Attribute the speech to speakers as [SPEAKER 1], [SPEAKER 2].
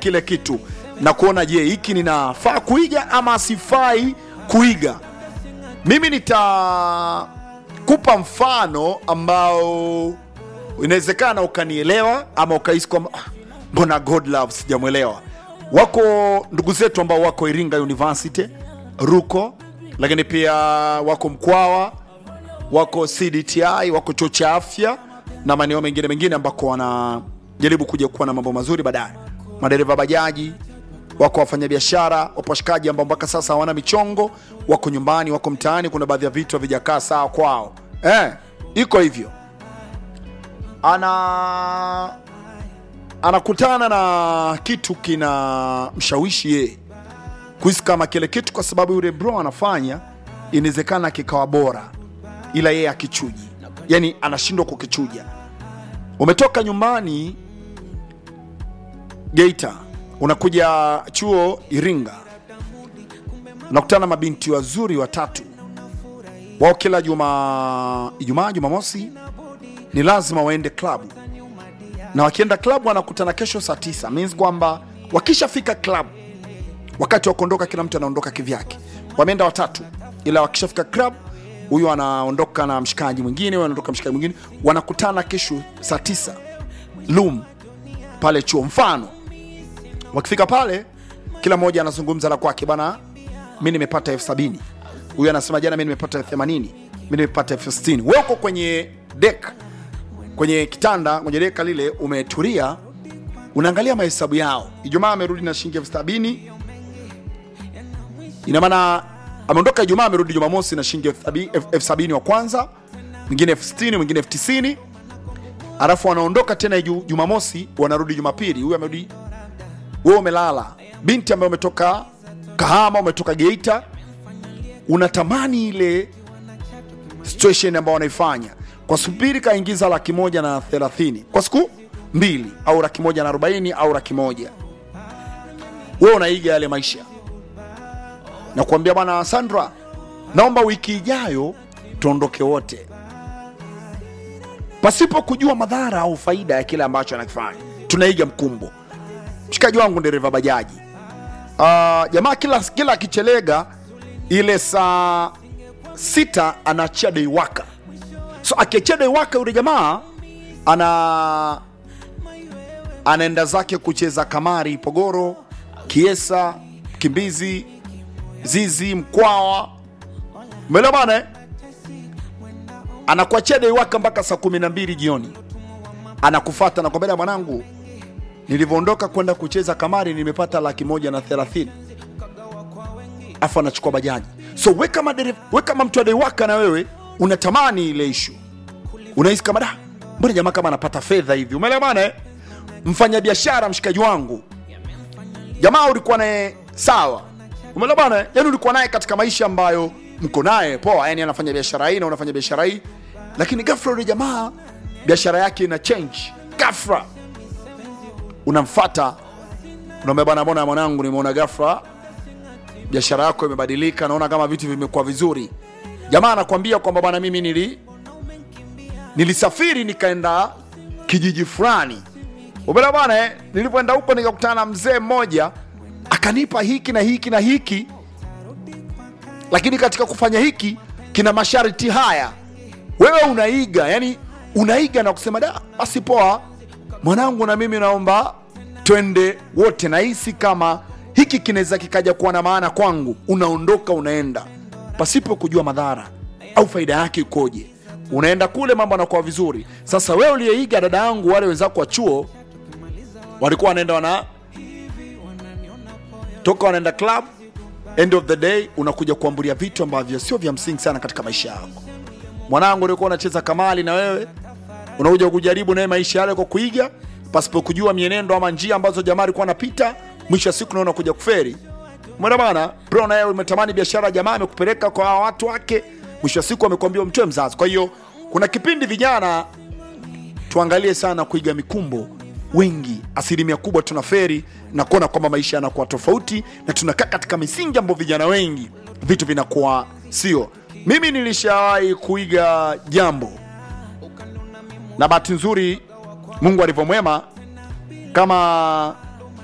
[SPEAKER 1] kile kitu na kuona je hiki ninafaa kuiga ama sifai kuiga mimi nitakupa mfano ambao inawezekana ukanielewa ama ukahisi kwamba "Ah, mbona god love sijamwelewa wako ndugu zetu ambao wako iringa university ruko lakini pia wako mkwawa wako cdti wako chuo cha afya na maeneo mengine mengine ambako wanajaribu kuja kuwa na mambo mazuri baadaye madereva bajaji wako wafanyabiashara wapo washikaji ambao mpaka sasa hawana michongo wako nyumbani wako mtaani kuna baadhi ya vitu havijakaa sawa kwao eh, iko hivyo ana anakutana na kitu kina mshawishi yeye kuhisi kama kile kitu kwa sababu yule bro anafanya inawezekana kikawa bora ila yeye akichuji yani anashindwa kukichuja umetoka nyumbani geita unakuja chuo iringa unakutana na mabinti wazuri watatu wao kila juma ijumaa jumamosi ni lazima waende klabu na wakienda klabu wanakutana kesho saa tisa means kwamba wakishafika klabu wakati wa kuondoka kila mtu anaondoka kivyake wameenda watatu ila wakishafika club huyu anaondoka na mshikaji mwingine huyu anaondoka mshikaji mwingine wanakutana kesho saa tisa lum pale chuo mfano wakifika pale kila mmoja anazungumza la kwake bana mi nimepata elfu sabini huyu anasema jana mi nimepata elfu themanini mi nimepata elfu sitini wewe uko kwenye dek kwenye kitanda kwenye deka lile umetulia unaangalia mahesabu yao ijumaa amerudi na shilingi elfu sabini ina maana ameondoka ijumaa amerudi jumamosi na shilingi elfu sabi- elfu- elfu sabini wa kwanza mwingine elfu sitini mwingine elfu tisini alafu wanaondoka tena ju- jumamosi wanarudi jumapili huyu amerudi wewe umelala binti ambaye umetoka kahama umetoka geita unatamani ile situation ambayo wanaifanya kwa subiri kaingiza laki moja na thelathini kwa siku mbili au laki moja na arobaini au laki moja wewe unaiga yale maisha na kuambia bwana sandra naomba wiki ijayo tuondoke wote pasipo kujua madhara au faida ya kile ambacho anakifanya tunaiga mkumbo mshikaji wangu dereva bajaji uh, jamaa kila kila akichelega ile saa sita anaachia deiwaka so akiachia deiwaka yule jamaa ana anaenda zake kucheza kamari pogoro kiesa kimbizi zizi mkwawa umeelewa bana eh? anakuachia deiwaka mpaka saa kumi na mbili jioni anakufata nakwambia mwanangu nilivyoondoka kwenda kucheza kamari nimepata laki moja na thelathini afu anachukua bajaji so we kama, dereva- we kama mtu adeiwaka na wewe unatamani ile ishu unahisi kama da mbona jamaa kama anapata fedha hivi umeelewa bana eh? mfanyabiashara mshikaji wangu jamaa ulikuwa naye sawa umeelewa bana eh? yani ulikuwa naye katika maisha ambayo mko naye poa yani anafanya biashara hii na unafanya biashara hii lakini ghafla yule jamaa biashara yake ina change ghafla unamfata unaambia bwana mbona mwanangu nimeona ghafla biashara yako imebadilika naona kama vitu vimekuwa vizuri jamaa anakwambia kwamba bwana mimi nili nilisafiri nikaenda kijiji fulani umeelewa bwana eh? nilipoenda huko nikakutana na mzee mmoja akanipa hiki na hiki na hiki lakini katika kufanya hiki kina masharti haya wewe unaiga yani unaiga na kusema da basi poa mwanangu na mimi naomba twende wote nahisi kama hiki kinaweza kikaja kuwa na maana kwangu unaondoka unaenda pasipo kujua madhara au faida yake ikoje unaenda kule mambo anakuwa vizuri sasa wewe uliyeiga dada yangu wale wenzako wa chuo walikuwa wanaenda wana toka wanaenda club end of the day unakuja kuambulia vitu ambavyo sio vya msingi sana katika maisha yako mwanangu ulikuwa unacheza kamali na wewe unakuja kujaribu naye maisha yale kwa kuiga pasipo kujua mienendo ama njia ambazo jamaa alikuwa anapita mwisho wa siku naona kuja kuferi mwenda bana bro naye umetamani biashara jamaa amekupeleka kwa hawa watu wake mwisho wa siku amekwambia umtoe mzazi kwa hiyo kuna kipindi vijana tuangalie sana kuiga mikumbo wengi asilimia kubwa tuna feri na kuona kwamba maisha yanakuwa tofauti na tunakaa katika misingi ambayo vijana wengi vitu vinakuwa sio mimi nilishawahi kuiga jambo na bahati nzuri mungu alivyomwema kama